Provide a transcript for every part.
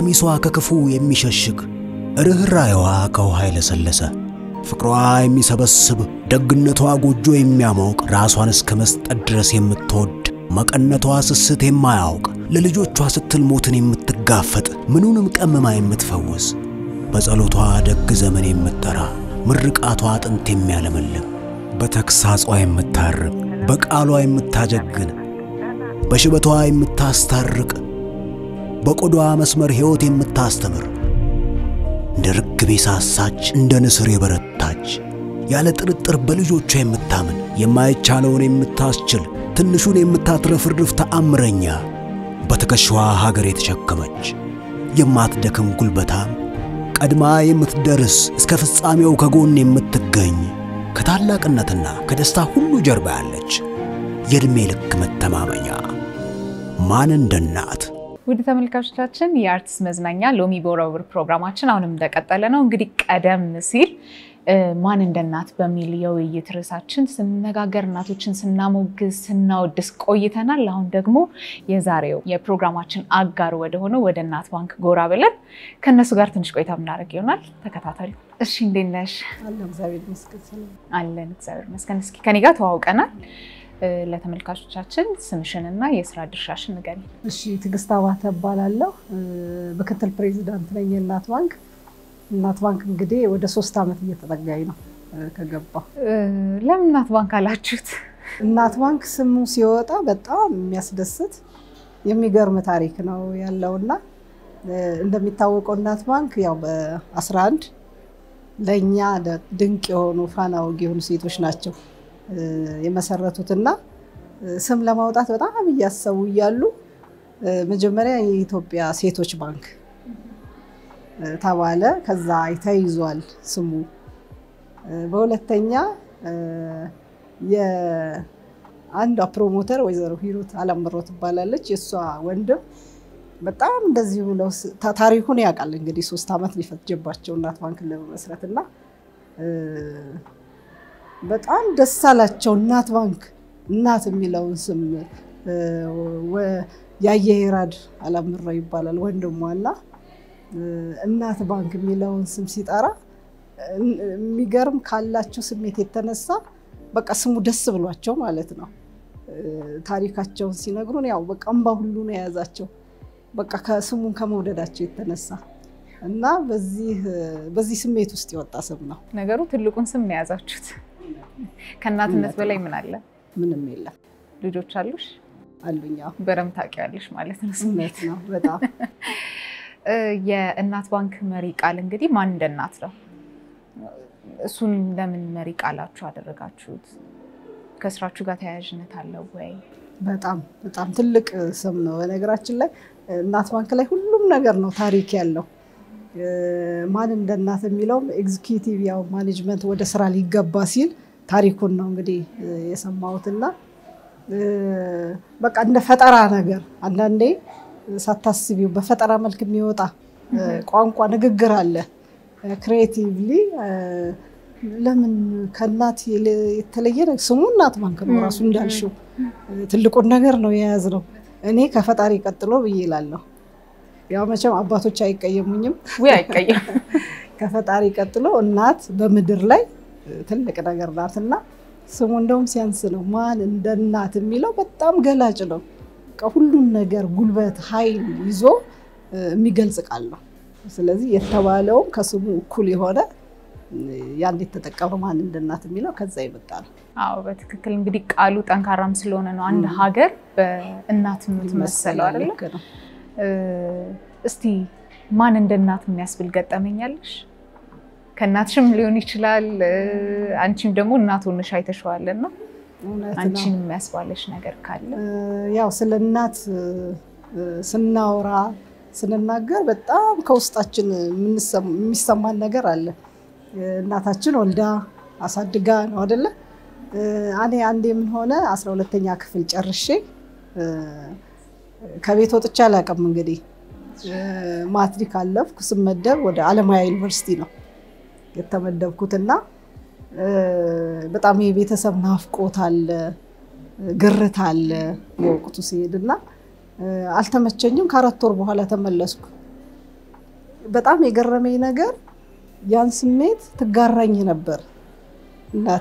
ቀሚሷ ከክፉ የሚሸሽግ ርኅራኄዋ ከውሃ የለሰለሰ ፍቅሯ የሚሰበስብ ደግነቷ ጎጆ የሚያሞቅ ራሷን እስከ መስጠት ድረስ የምትወድ መቀነቷ ስስት የማያውቅ ለልጆቿ ስትል ሞትን የምትጋፈጥ ምኑንም ቀምማ የምትፈውስ በጸሎቷ ደግ ዘመን የምትጠራ ምርቃቷ አጥንት የሚያለመልም በተግሳጿ የምታርቅ በቃሏ የምታጀግን በሽበቷ የምታስታርቅ በቆዳዋ መስመር ሕይወት የምታስተምር እንደ ርግብ የሳሳች እንደ ንስር የበረታች ያለ ጥርጥር በልጆቿ የምታምን የማይቻለውን የምታስችል ትንሹን የምታትረፍርፍ ተአምረኛ በትከሻዋ ሀገር የተሸከመች የማትደክም ጉልበታም ቀድማ የምትደርስ እስከ ፍጻሜው ከጎን የምትገኝ ከታላቅነትና ከደስታ ሁሉ ጀርባ ያለች የዕድሜ ልክ መተማመኛ ማን እንደ እናት። ውድ ተመልካቾቻችን የአርትስ መዝናኛ ሎሚ በወረውር ፕሮግራማችን አሁንም እንደቀጠለ ነው። እንግዲህ ቀደም ሲል ማን እንደ እናት በሚል የውይይት ርዕሳችን ስንነጋገር እናቶችን ስናሞግዝ ስናወድስ ቆይተናል። አሁን ደግሞ የዛሬው የፕሮግራማችን አጋር ወደሆነው ወደ እናት ባንክ ጎራ ብለን ከእነሱ ጋር ትንሽ ቆይታ የምናደርግ ይሆናል። ተከታተሉ። እሺ፣ እንዴት ነሽ? አለን እግዚአብሔር ይመስገን። አለን እግዚአብሔር ይመስገን። እስኪ ከኔ ጋር ተዋውቀናል። ለተመልካቾቻችን ስምሽንና የስራ ድርሻሽን ንገሪ። እሺ፣ ትዕግስት አባተ እባላለሁ። ምክትል ፕሬዚዳንት ነኝ የእናት ባንክ። እናት ባንክ እንግዲህ ወደ ሶስት ዓመት እየተጠጋኝ ነው ከገባ። ለምን እናት ባንክ አላችሁት? እናት ባንክ ስሙ ሲወጣ በጣም የሚያስደስት የሚገርም ታሪክ ነው ያለውና እንደሚታወቀው እናት ባንክ ያው በ11 ለእኛ ድንቅ የሆኑ ፋና ወጊ የሆኑ ሴቶች ናቸው የመሰረቱትና ስም ለማውጣት በጣም እያሰቡ እያሉ መጀመሪያ የኢትዮጵያ ሴቶች ባንክ ተባለ። ከዛ ተይዟል ስሙ። በሁለተኛ የአንዷ ፕሮሞተር ወይዘሮ ሂሩት አላምሮ ትባላለች። የእሷ ወንድም በጣም እንደዚህ ብለው ታሪኩን ያውቃል። እንግዲህ ሶስት ዓመት ሊፈጀባቸው እናት ባንክን ለመመስረት እና በጣም ደስ አላቸው። እናት ባንክ እናት የሚለውን ስም ያየሄራድ አላምረው ይባላል ወንድሟና እናት ባንክ የሚለውን ስም ሲጠራ የሚገርም ካላቸው ስሜት የተነሳ በቃ ስሙ ደስ ብሏቸው ማለት ነው። ታሪካቸውን ሲነግሩን ያው በቃ እምባ ሁሉ ነው የያዛቸው በቃ ከስሙን ከመውደዳቸው የተነሳ እና በዚህ ስሜት ውስጥ የወጣ ስም ነው። ነገሩ ትልቁን ስም ነው የያዛችሁት። ከእናትነት በላይ ምን አለ? ምንም የለም። ልጆች አሉሽ? አሉኝ። በደምብ ታውቂዋለሽ ማለት ነው። ስሜት ነው በጣም የእናት ባንክ መሪ ቃል እንግዲህ ማን እንደ እናት ነው። እሱን ለምን መሪ ቃላችሁ አደረጋችሁት? ከስራችሁ ጋር ተያያዥነት አለው ወይ? በጣም በጣም ትልቅ ስም ነው። በነገራችን ላይ እናት ባንክ ላይ ሁሉም ነገር ነው ታሪክ ያለው። ማን እንደ እናት የሚለውም ኤግዚኪዩቲቭ ያው ማኔጅመንት ወደ ስራ ሊገባ ሲል ታሪኩን ነው እንግዲህ የሰማሁትና በቃ እንደ ፈጠራ ነገር አንዳንዴ ሳታስቢው በፈጠራ መልክ የሚወጣ ቋንቋ ንግግር አለ። ክሬቲቭሊ ለምን ከእናት የተለየ ስሙ እናት ባንክ ነው ራሱ እንዳልሽው ትልቁን ነገር ነው የያዝነው። እኔ ከፈጣሪ ቀጥሎ ብዬ እላለሁ። ያው መቼም አባቶች አይቀየሙኝም። ውይ አይቀየም። ከፈጣሪ ቀጥሎ እናት በምድር ላይ ትልቅ ነገር ናትና ስሙ እንደውም ሲያንስ ነው። ማን እንደ እናት የሚለው በጣም ገላጭ ነው። ሁሉን ነገር ጉልበት፣ ኃይል ይዞ የሚገልጽ ቃል ነው። ስለዚህ የተባለውም ከስሙ እኩል የሆነ ያን የተጠቀመ ማን እንደ እናት የሚለው ከዛ የመጣ ነው። አዎ በትክክል እንግዲህ ቃሉ ጠንካራም ስለሆነ ነው አንድ ሀገር በእናት የምትመሰለው አይደለ? ልክ ነው። እስቲ ማን እንደ እናት የሚያስብል ገጠመኛለሽ? ከእናትሽም ሊሆን ይችላል፣ አንቺም ደግሞ እናት ሆነሽ አይተሸዋልና እውነት ነው። አንቺን የሚያስባለሽ ነገር ካለ ያው ስለ እናት ስናወራ ስንናገር በጣም ከውስጣችን የሚሰማን ነገር አለ። እናታችን ወልዳ አሳድጋ ነው አደለ? እኔ አንዴ ምን ሆነ አስራ ሁለተኛ ክፍል ጨርሼ ከቤት ወጥቼ አላውቅም። እንግዲህ ማትሪክ አለፍኩ። ስመደብ ወደ አለማያ ዩኒቨርሲቲ ነው የተመደብኩትና በጣም የቤተሰብ ናፍቆት አለ፣ ግርት አለ በወቅቱ ሲሄድና አልተመቸኝም። ከአራት ወር በኋላ ተመለስኩ። በጣም የገረመኝ ነገር ያን ስሜት ትጋራኝ ነበር እናቴ።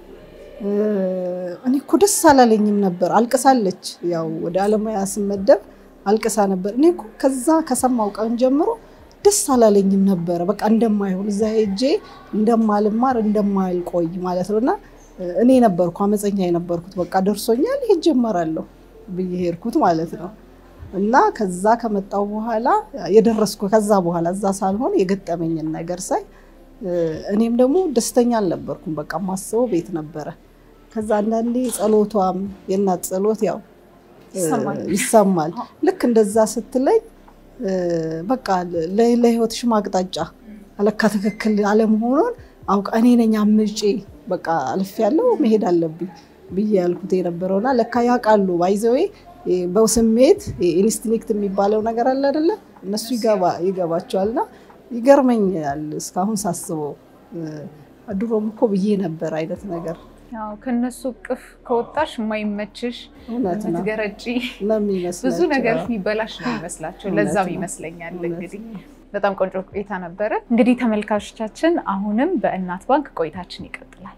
እኔ እኮ ደስ አላለኝም ነበር። አልቅሳለች። ያው ወደ አለሙያ ስመደብ አልቅሳ ነበር። እኔ እኮ ከዛ ከሰማው ቀን ጀምሮ ደስ አላለኝም ነበረ። በቃ እንደማይሆን እዛ ሄጄ እንደማልማር እንደማልቆይ ማለት ነው። እና እኔ ነበርኩ አመፀኛ የነበርኩት። በቃ ደርሶኛል፣ ሄጄ እማራለሁ ብዬ ሄድኩት ማለት ነው። እና ከዛ ከመጣው በኋላ የደረስኩ ከዛ በኋላ እዛ ሳልሆን የገጠመኝን ነገር ሳይ እኔም ደግሞ ደስተኛ አልነበርኩም። በቃ ማስበው ቤት ነበረ። ከዛ አንዳንዴ ጸሎቷም የእናት ጸሎት ያው ይሰማል። ልክ እንደዛ ስትለኝ በቃ ለህይወትሽ ማቅጣጫ አለካ ትክክል አለመሆኑን አውቃ እኔ ነኝ አምጬ በቃ አልፍ ያለው መሄድ አለብኝ ብዬ ያልኩት የነበረውና ለካ ያውቃሉ ባይዘዌ በስሜት ኢንስቲንክት የሚባለው ነገር አለ አይደለ? እነሱ ይገባቸዋልና ይገርመኛል እስካሁን ሳስበው። ድሮም እኮ ብዬ ነበር አይነት ነገር ያው ከነሱ እቅፍ ከወጣሽ የማይመችሽ እውነት ነው ምትገረጪ ነው የሚመስላቸው። ብዙ ነገር የሚበላሽ ነው ይመስላቸው። ለዛም ይመስለኛል እንግዲህ በጣም ቆንጆ ቆይታ ነበረ። እንግዲህ ተመልካቾቻችን አሁንም በእናት ባንክ ቆይታችን ይቀጥላል።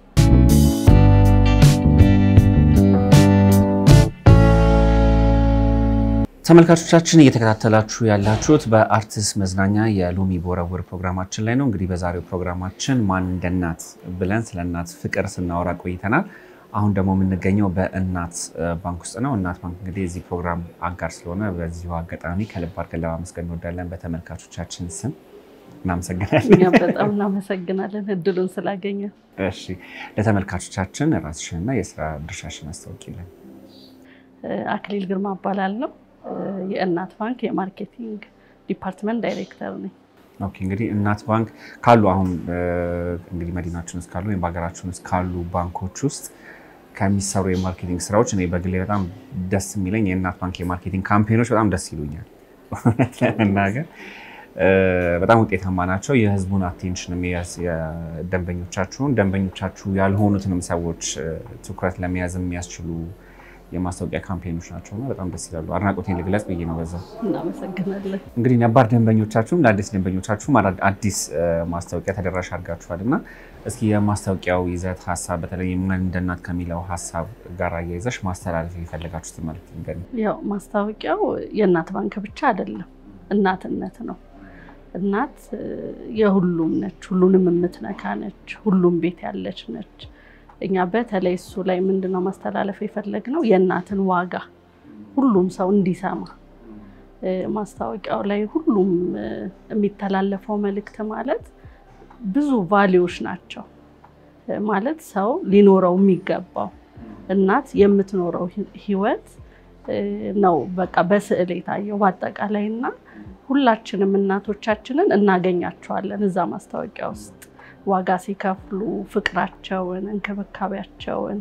ተመልካቾቻችን እየተከታተላችሁ ያላችሁት በአርትስ መዝናኛ የሎሚ ቦረቡር ፕሮግራማችን ላይ ነው። እንግዲህ በዛሬው ፕሮግራማችን ማን እንደ እናት ብለን ስለ እናት ፍቅር ስናወራ ቆይተናል። አሁን ደግሞ የምንገኘው በእናት ባንክ ውስጥ ነው። እናት ባንክ እንግዲህ የዚህ ፕሮግራም አጋር ስለሆነ በዚሁ አጋጣሚ ከልብ አድርገን ለማመስገን እንወዳለን። በተመልካቾቻችን ስም እናመሰግናለን። እኛም በጣም እናመሰግናለን እድሉን ስላገኘ። እሺ፣ ለተመልካቾቻችን ራስሽንና የስራ ድርሻሽን አስታውቂልን። አክሊል ግርማ እባላለሁ። የእናት ባንክ የማርኬቲንግ ዲፓርትመንት ዳይሬክተር ነኝ። ኦኬ እንግዲህ እናት ባንክ ካሉ አሁን እንግዲህ መዲናችን ውስጥ ካሉ ወይም በሀገራችን ውስጥ ካሉ ባንኮች ውስጥ ከሚሰሩ የማርኬቲንግ ስራዎች እኔ በግሌ በጣም ደስ የሚለኝ የእናት ባንክ የማርኬቲንግ ካምፔኖች በጣም ደስ ይሉኛል። እውነት ለመናገር በጣም ውጤታማ ናቸው። የህዝቡን አቴንሽን ደንበኞቻችሁን ደንበኞቻችሁ ያልሆኑትንም ሰዎች ትኩረት ለመያዝ የሚያስችሉ የማስታወቂያ ካምፔኖች ናቸው እና በጣም ደስ ይላሉ። አድናቆቴን ልግለጽ ብዬ ነው በዛ። እናመሰግናለን። እንግዲህ ነባር ደንበኞቻችሁም ለአዲስ ደንበኞቻችሁም አዲስ ማስታወቂያ ተደራሽ አድርጋችኋል እና እስኪ የማስታወቂያው ይዘት ሀሳብ በተለይ ማን እንደ እናት ከሚለው ሀሳብ ጋር አያይዘሽ ማስተላለፍ የፈለጋችሁት ማለት ንገሪኝ። ያው ማስታወቂያው የእናት ባንክ ብቻ አይደለም፣ እናትነት ነው። እናት የሁሉም ነች፣ ሁሉንም የምትነካ ነች፣ ሁሉም ቤት ያለች ነች። እኛ በተለይ እሱ ላይ ምንድነው ማስተላለፍ የፈለግነው የእናትን ዋጋ ሁሉም ሰው እንዲሰማ ማስታወቂያው ላይ ሁሉም የሚተላለፈው መልእክት ማለት ብዙ ቫሊዎች ናቸው ማለት ሰው ሊኖረው የሚገባው እናት የምትኖረው ህይወት ነው በቃ በስዕል የታየው በአጠቃላይ እና ሁላችንም እናቶቻችንን እናገኛቸዋለን እዛ ማስታወቂያ ውስጥ ዋጋ ሲከፍሉ ፍቅራቸውን፣ እንክብካቤያቸውን፣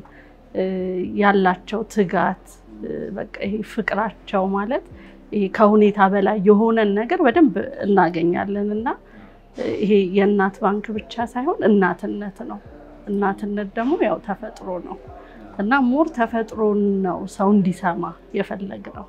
ያላቸው ትጋት በቃ ይሄ ፍቅራቸው ማለት ይሄ ከሁኔታ በላይ የሆነን ነገር በደንብ እናገኛለን እና ይሄ የእናት ባንክ ብቻ ሳይሆን እናትነት ነው። እናትነት ደግሞ ያው ተፈጥሮ ነው እና ሞር ተፈጥሮን ነው ሰው እንዲሰማ የፈለግ ነው።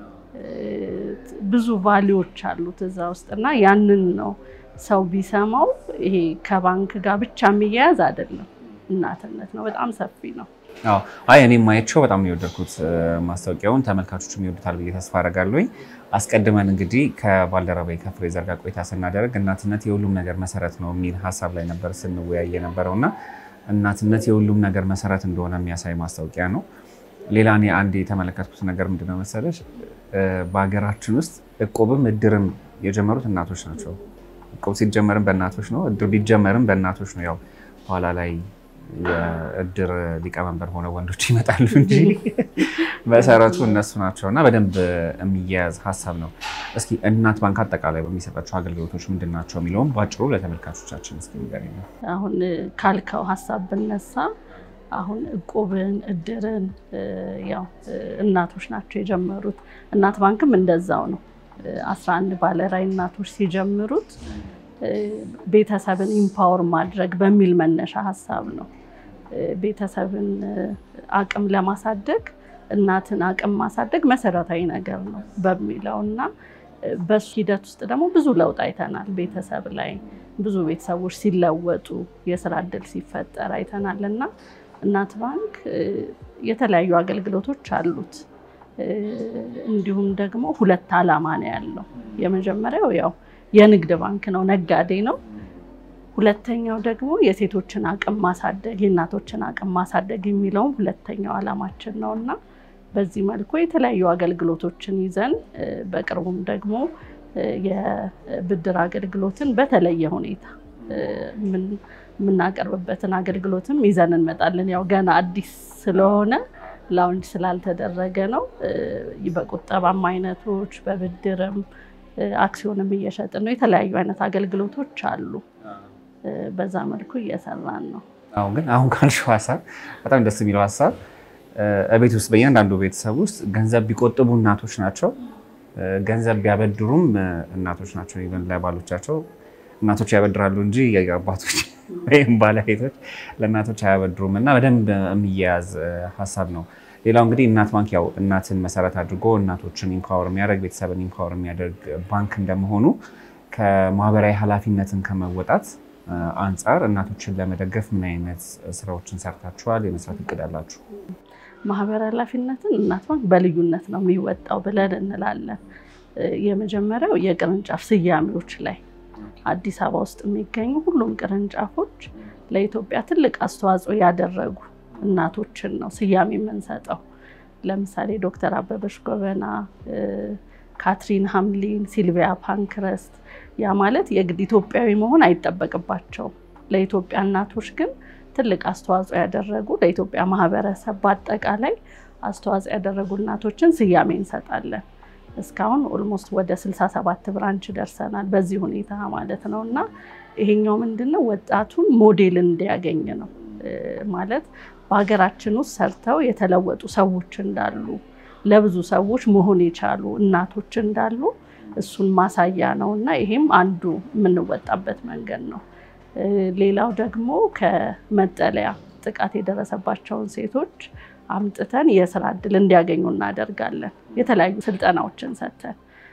ብዙ ቫሊዎች አሉት እዛ ውስጥ እና ያንን ነው ሰው ቢሰማው ይሄ ከባንክ ጋር ብቻ የሚያያዝ አይደለም። እናትነት ነው፣ በጣም ሰፊ ነው። አዎ አይ እኔም ማየቸው በጣም ነው የወደድኩት ማስታወቂያውን፣ ተመልካቾችም ይወዱታል ብዬ ተስፋ አደርጋለሁ። አስቀድመን እንግዲህ ከባልደረባዬ ከፍሬዘር ጋር ቆይታ ስናደርግ እናትነት የሁሉም ነገር መሰረት ነው የሚል ሀሳብ ላይ ነበር ስንወያይ የነበረው እና እናትነት የሁሉም ነገር መሰረት እንደሆነ የሚያሳይ ማስታወቂያ ነው። ሌላ እኔ አንድ የተመለከትኩት ነገር ምንድነው መሰለሽ፣ በሀገራችን ውስጥ እቁብም እድርም የጀመሩት እናቶች ናቸው። እቁብ ሲጀመርም በእናቶች ነው። እድር ቢጀመርም በእናቶች ነው። ያው በኋላ ላይ የእድር ሊቀመንበር ሆነ ወንዶች ይመጣሉ እንጂ መሰረቱ እነሱ ናቸው እና በደንብ የሚያያዝ ሀሳብ ነው። እስኪ እናት ባንክ አጠቃላይ በሚሰጣቸው አገልግሎቶች ምንድን ናቸው የሚለውም በአጭሩ ለተመልካቾቻችን እስኪ ንገሪኝ። አሁን ካልከው ሀሳብ ብነሳ አሁን እቁብን እድርን ያው እናቶች ናቸው የጀመሩት። እናት ባንክም እንደዛው ነው። አስራ አንድ ባለራዕይ እናቶች ሲጀምሩት ቤተሰብን ኢምፓወር ማድረግ በሚል መነሻ ሀሳብ ነው። ቤተሰብን አቅም ለማሳደግ እናትን አቅም ማሳደግ መሰረታዊ ነገር ነው በሚለው እና በሱ ሂደት ውስጥ ደግሞ ብዙ ለውጥ አይተናል። ቤተሰብ ላይ ብዙ ቤተሰቦች ሲለወጡ፣ የስራ እድል ሲፈጠር አይተናል እና እናት ባንክ የተለያዩ አገልግሎቶች አሉት። እንዲሁም ደግሞ ሁለት ዓላማ ነው ያለው። የመጀመሪያው ያው የንግድ ባንክ ነው፣ ነጋዴ ነው። ሁለተኛው ደግሞ የሴቶችን አቅም ማሳደግ፣ የእናቶችን አቅም ማሳደግ የሚለውም ሁለተኛው ዓላማችን ነው እና በዚህ መልኩ የተለያዩ አገልግሎቶችን ይዘን በቅርቡም ደግሞ የብድር አገልግሎትን በተለየ ሁኔታ የምናቀርብበትን አገልግሎትም ይዘን እንመጣለን። ያው ገና አዲስ ስለሆነ ላውንጅ ስላልተደረገ ነው። በቁጠባም አይነቶች በብድርም አክሲዮንም እየሸጥን ነው። የተለያዩ አይነት አገልግሎቶች አሉ። በዛ መልኩ እየሰራን ነው። አሁን ግን አሁን ካልሽው ሀሳብ በጣም ደስ የሚለው ሀሳብ ቤት ውስጥ በእያንዳንዱ ቤተሰብ ውስጥ ገንዘብ ቢቆጥቡ እናቶች ናቸው፣ ገንዘብ ቢያበድሩም እናቶች ናቸው። ኢቨን ለባሎቻቸው እናቶች ያበድራሉ እንጂ አባቶች ወይም ባለቤቶች ለእናቶች አያበድሩም እና በደንብ የሚያያዝ ሀሳብ ነው። ሌላው እንግዲህ እናት ባንክ ያው እናትን መሰረት አድርጎ እናቶችን ኢምፓወር የሚያደርግ ቤተሰብን ኢምፓወር የሚያደርግ ባንክ እንደመሆኑ ከማህበራዊ ኃላፊነትን ከመወጣት አንጻር እናቶችን ለመደገፍ ምን አይነት ስራዎችን ሰርታችኋል? የመስራት እቅድ አላችሁ? ማህበራዊ ኃላፊነትን እናት ባንክ በልዩነት ነው የሚወጣው ብለን እንላለን። የመጀመሪያው የቅርንጫፍ ስያሜዎች ላይ አዲስ አበባ ውስጥ የሚገኙ ሁሉም ቅርንጫፎች ለኢትዮጵያ ትልቅ አስተዋጽኦ ያደረጉ እናቶችን ነው ስያሜ የምንሰጠው። ለምሳሌ ዶክተር አበበች ጎበና፣ ካትሪን ሀምሊን፣ ሲልቪያ ፓንክረስት። ያ ማለት የግድ ኢትዮጵያዊ መሆን አይጠበቅባቸውም። ለኢትዮጵያ እናቶች ግን ትልቅ አስተዋጽኦ ያደረጉ ለኢትዮጵያ ማህበረሰብ በአጠቃላይ አስተዋጽኦ ያደረጉ እናቶችን ስያሜ እንሰጣለን። እስካሁን ኦልሞስት ወደ 67 ብራንች ደርሰናል። በዚህ ሁኔታ ማለት ነው እና ይሄኛው ምንድነው ወጣቱን ሞዴል እንዲያገኝ ነው ማለት በሀገራችን ውስጥ ሰርተው የተለወጡ ሰዎች እንዳሉ ለብዙ ሰዎች መሆን የቻሉ እናቶች እንዳሉ እሱን ማሳያ ነው እና ይሄም አንዱ የምንወጣበት መንገድ ነው። ሌላው ደግሞ ከመጠለያ ጥቃት የደረሰባቸውን ሴቶች አምጥተን የስራ እድል እንዲያገኙ እናደርጋለን። የተለያዩ ስልጠናዎችን ሰጥተን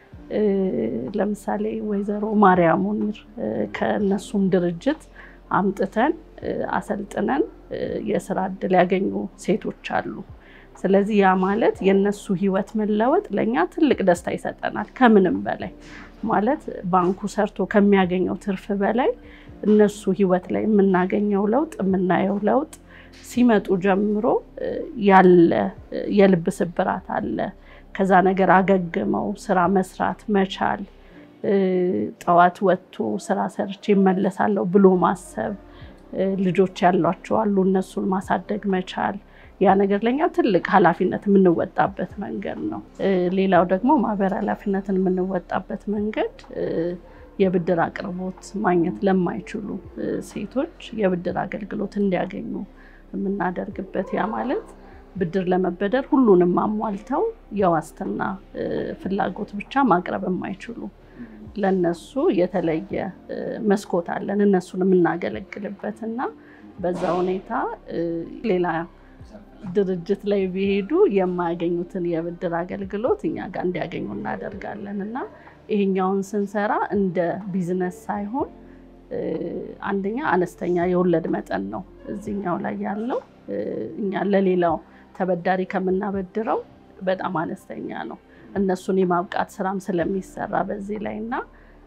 ለምሳሌ ወይዘሮ ማርያም ሙኒር ከእነሱም ድርጅት አምጥተን አሰልጥነን የስራ እድል ያገኙ ሴቶች አሉ። ስለዚህ ያ ማለት የእነሱ ህይወት መለወጥ ለእኛ ትልቅ ደስታ ይሰጠናል። ከምንም በላይ ማለት ባንኩ ሰርቶ ከሚያገኘው ትርፍ በላይ እነሱ ህይወት ላይ የምናገኘው ለውጥ የምናየው ለውጥ ሲመጡ ጀምሮ ያለ የልብ ስብራት አለ። ከዛ ነገር አገግመው ስራ መስራት መቻል፣ ጠዋት ወጥቶ ስራ ሰርቼ እመለሳለሁ ብሎ ማሰብ፣ ልጆች ያሏቸው አሉ እነሱን ማሳደግ መቻል ያ ነገር ለኛ ትልቅ ኃላፊነት የምንወጣበት መንገድ ነው። ሌላው ደግሞ ማህበራዊ ኃላፊነትን የምንወጣበት መንገድ የብድር አቅርቦት ማግኘት ለማይችሉ ሴቶች የብድር አገልግሎት እንዲያገኙ የምናደርግበት ያ ማለት ብድር ለመበደር ሁሉንም አሟልተው የዋስትና ፍላጎት ብቻ ማቅረብ የማይችሉ ለነሱ የተለየ መስኮት አለን እነሱን የምናገለግልበት እና በዛ ሁኔታ ሌላ ድርጅት ላይ ቢሄዱ የማያገኙትን የብድር አገልግሎት እኛ ጋር እንዲያገኙ እናደርጋለን እና ይሄኛውን ስንሰራ እንደ ቢዝነስ ሳይሆን አንደኛ አነስተኛ የወለድ መጠን ነው እዚህኛው ላይ ያለው። እኛ ለሌላው ተበዳሪ ከምናበድረው በጣም አነስተኛ ነው። እነሱን የማብቃት ስራም ስለሚሰራ በዚህ ላይ እና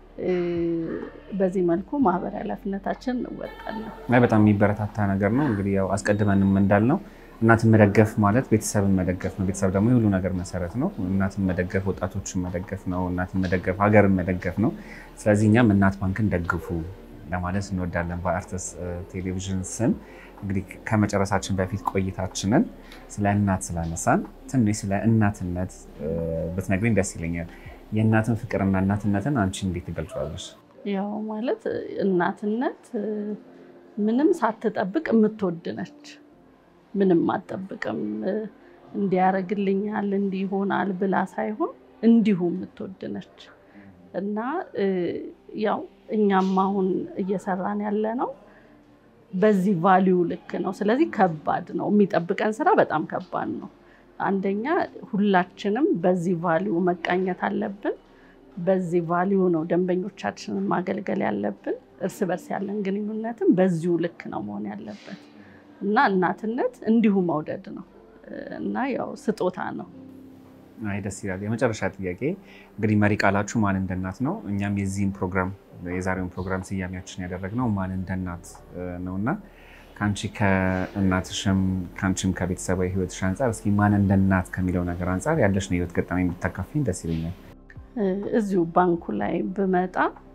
በዚህ መልኩ ማህበራዊ ኃላፊነታችን እንወጣለን። በጣም የሚበረታታ ነገር ነው። እንግዲህ ያው አስቀድመንም እንዳልነው እናትን መደገፍ ማለት ቤተሰብን መደገፍ ነው። ቤተሰብ ደግሞ የሁሉ ነገር መሰረት ነው። እናትን መደገፍ ወጣቶችን መደገፍ ነው። እናትን መደገፍ ሀገርን መደገፍ ነው። ስለዚህ እኛም እናት ባንክን ደግፉ ለማለት እንወዳለን። በአርትስ ቴሌቪዥን ስም እንግዲህ ከመጨረሳችን በፊት ቆይታችንን ስለ እናት ስላነሳን ትንሽ ስለ እናትነት ብትነግሪኝ ደስ ይለኛል። የእናትን ፍቅርና እናትነትን አንቺ እንዴት ትገልጫለሽ? ያው ማለት እናትነት ምንም ሳትጠብቅ የምትወድ ነች። ምንም አትጠብቅም። እንዲያደርግልኛል እንዲህ ይሆናል ብላ ሳይሆን እንዲሁ የምትወድ ነች እና ያው እኛም አሁን እየሰራን ያለ ነው በዚህ ቫሊዩ ልክ ነው። ስለዚህ ከባድ ነው የሚጠብቀን ስራ በጣም ከባድ ነው። አንደኛ ሁላችንም በዚህ ቫሊዩ መቃኘት አለብን። በዚህ ቫሊዩ ነው ደንበኞቻችንን ማገልገል ያለብን። እርስ በርስ ያለን ግንኙነትም በዚሁ ልክ ነው መሆን ያለበት እና እናትነት እንዲሁ መውደድ ነው እና ያው ስጦታ ነው። አይ ደስ ይላል። የመጨረሻ ጥያቄ እንግዲህ መሪ ቃላችሁ ማን እንደ እናት ነው። እኛም የዚህን ፕሮግራም የዛሬውን ፕሮግራም ስያሜያችን ያደረግነው ማን እንደ እናት ነው እና ከአንቺ ከእናትሽም ከአንቺም ከቤተሰባዊ ሕይወትሽ አንጻር እስኪ ማን እንደ እናት ከሚለው ነገር አንጻር ያለሽን የሕይወት ገጠመኝ የምታካፊኝ ደስ ይለኛል። እዚሁ ባንኩ ላይ ብመጣ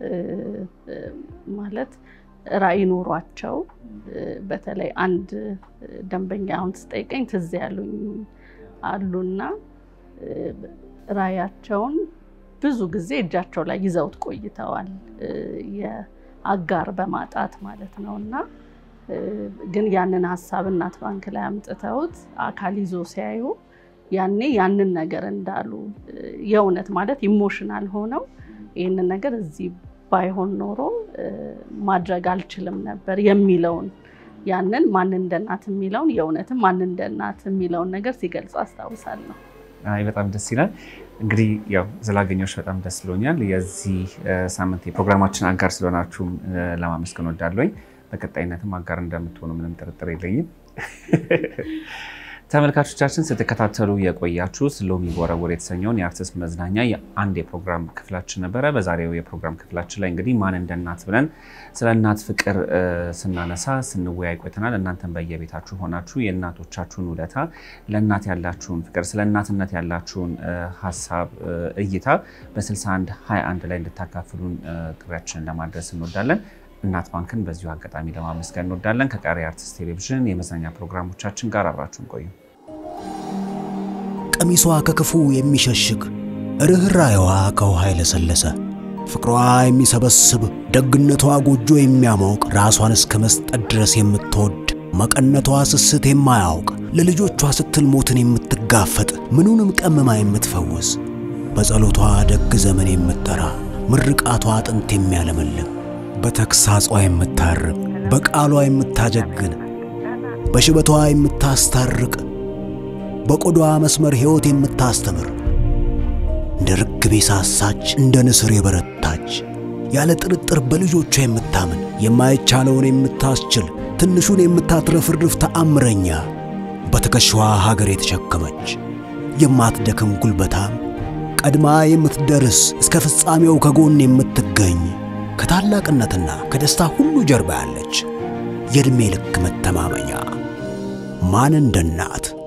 ማለት ራዕይ ኖሯቸው በተለይ አንድ ደንበኛ አሁን ስጠይቀኝ ትዝ ያሉኝ አሉና ራዕያቸውን ብዙ ጊዜ እጃቸው ላይ ይዘውት ቆይተዋል። የአጋር በማጣት ማለት ነው እና ግን ያንን ሀሳብ እናት ባንክ ላይ አምጥተውት አካል ይዞ ሲያዩ ያኔ ያንን ነገር እንዳሉ የእውነት ማለት ኢሞሽናል ሆነው ይህንን ነገር እዚህ ባይሆን ኖሮ ማድረግ አልችልም ነበር የሚለውን ያንን ማን እንደ እናት የሚለውን የእውነትም ማን እንደ እናት የሚለውን ነገር ሲገልጹ አስታውሳለሁ። አይ በጣም ደስ ይላል። እንግዲህ ያው ስላገኘሁሽ በጣም ደስ ብሎኛል። የዚህ ሳምንት የፕሮግራማችን አጋር ስለሆናችሁም ለማመስገን ወዳለኝ በቀጣይነትም አጋር እንደምትሆኑ ምንም ጥርጥር የለኝም። ተመልካቾቻችን ስትከታተሉ የቆያችሁት ሎሚ ቦረቦር የተሰኘውን የአርቲስት መዝናኛ የአንድ የፕሮግራም ክፍላችን ነበረ። በዛሬው የፕሮግራም ክፍላችን ላይ እንግዲህ ማን እንደ እናት ብለን ስለ እናት ፍቅር ስናነሳ ስንወያይ ቆይተናል። እናንተን በየቤታችሁ ሆናችሁ የእናቶቻችሁን ውለታ፣ ለእናት ያላችሁን ፍቅር፣ ስለ እናትነት ያላችሁን ሀሳብ፣ እይታ በ61 21 ላይ እንድታካፍሉን ጥሪያችንን ለማድረስ እንወዳለን። እናት ባንክን በዚሁ አጋጣሚ ለማመስገን እንወዳለን። ከቀሪ አርቲስት ቴሌቪዥን የመዝናኛ ፕሮግራሞቻችን ጋር አብራችሁን ቆዩ። ቀሚሷ ከክፉ የሚሸሽግ ርኅራኄዋ ከውሃ የለሰለሰ ፍቅሯ የሚሰበስብ ደግነቷ ጎጆ የሚያሞቅ ራሷን እስከ መስጠት ድረስ የምትወድ መቀነቷ ስስት የማያውቅ ለልጆቿ ስትል ሞትን የምትጋፈጥ ምኑንም ቀምማ የምትፈውስ በጸሎቷ ደግ ዘመን የምትጠራ ምርቃቷ አጥንት የሚያለመልም በተግሳጿ የምታርቅ በቃሏ የምታጀግን በሽበቷ የምታስታርቅ በቆዳዋ መስመር ሕይወት የምታስተምር እንደ ርግብ የሳሳች እንደ ንስር የበረታች ያለ ጥርጥር በልጆቿ የምታምን የማይቻለውን የምታስችል ትንሹን የምታትረፍርፍ ተአምረኛ በትከሻዋ ሀገር የተሸከመች የማትደክም ጉልበታም ቀድማ የምትደርስ እስከ ፍጻሜው ከጎን የምትገኝ ከታላቅነትና ከደስታ ሁሉ ጀርባ ያለች የዕድሜ ልክ መተማመኛ ማን እንደ እናት